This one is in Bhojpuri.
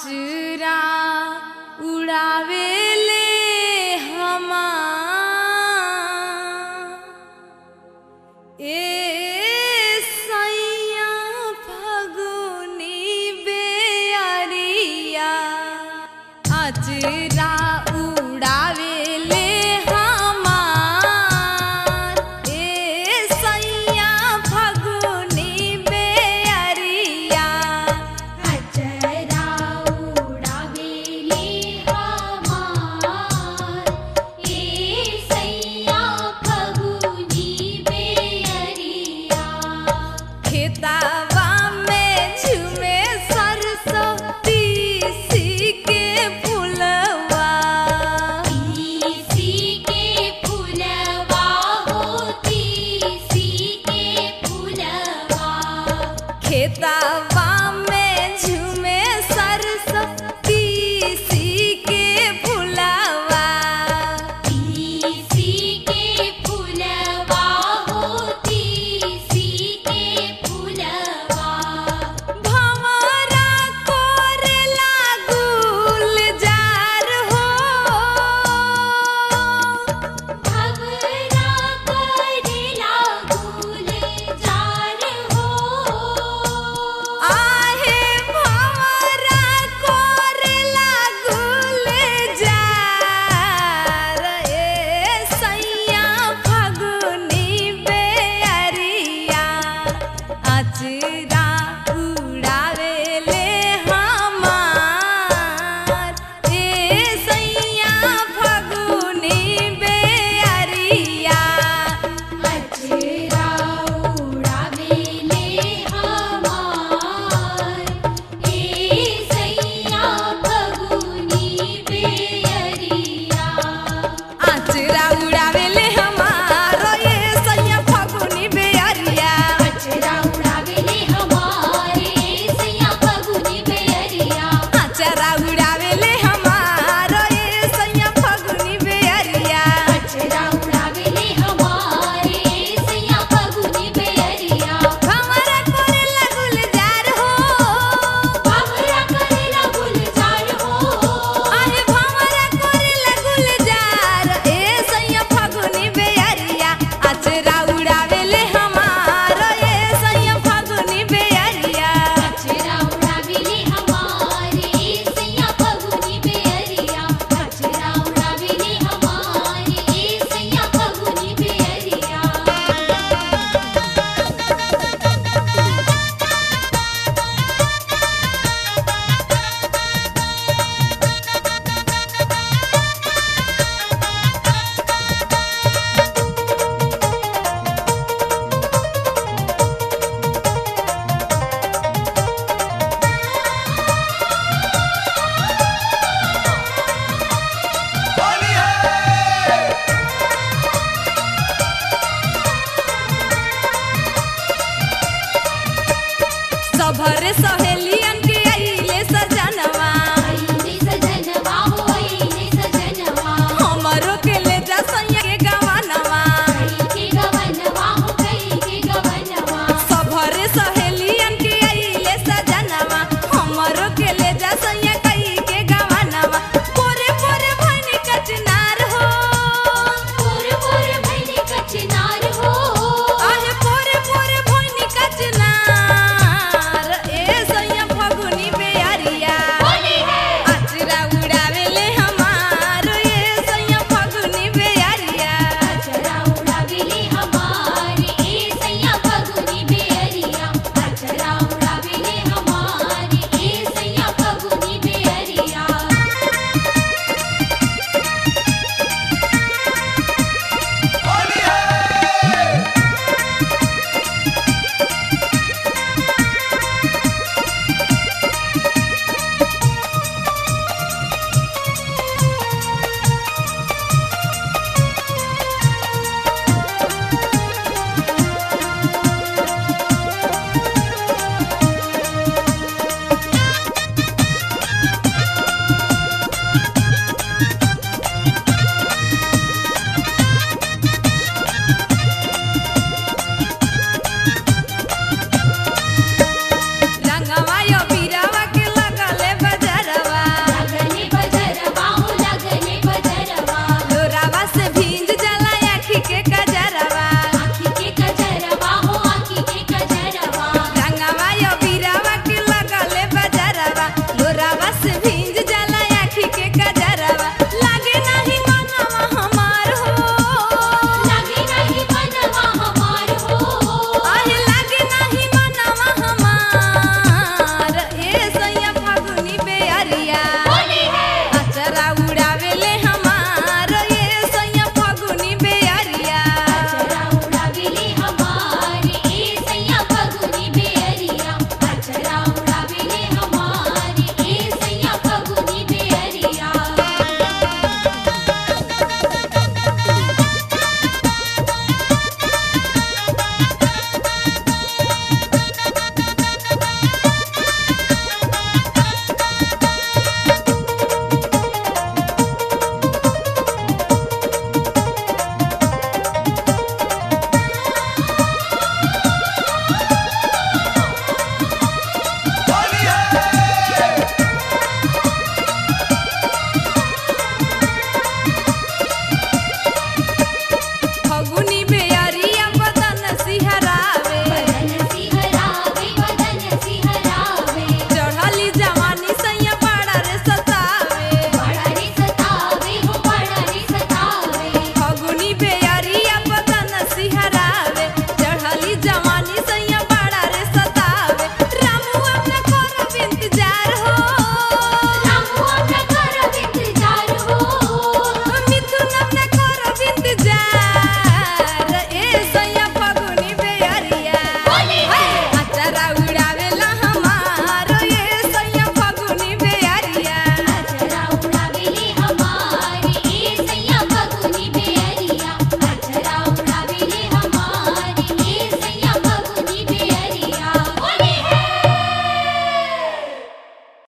अचरा उड़ावेले हमार ए सैया फगुनी बेअरिया अचरा उड़ावेले हमार ए सैया फगुनी बेअरिया अचरा उड़ावेले हमार ए सैया फगुनी बेअरिया खेतावा में झूमे सरसों तीसी के फुलवा तीसी के फुलवा हो तीसी के फुलवा खेतावा में झूमे सरसों तीसी के फुलवा तीसी के फुलवा हो तीसी के फुलवा भंवरा कोरेला गुलजार हो भवरा करेला गुलजार हो आहे भंवरा कोरेला गुलजार ए सैया फगुनी बेअरिया अचरा उड़ावेले हमार ए सैया फगुनी बेअरिया अचरा उड़ावेले हमार ए सैया फगुनी बेअरिया अचरा उड़ावेले हमार ए सैया फगुनी बेअरिया अचरा उड़ावेले हमारे सैया फगुनी बेअरिया अचरा उड़ावेले हमार ए सैया फगुनी बेअरिया अचरा उड़ावेले हमारे सैया फगुनी बेअरिया भंवरा कोरेला गुलजार हो भवरा करेला गुलजार हो आहे भंवरा कोरेला गुलजार ए सैया फगुनी बेअरिया अचरा उड़ावेले हमार ए सैया फगुनी बेअरिया अचरा उड़ावेले हमारे सैया फगुनी बेअरिया अचरा उड़ावेले हमारे सैया फगुनी बेअरिया सभर सहे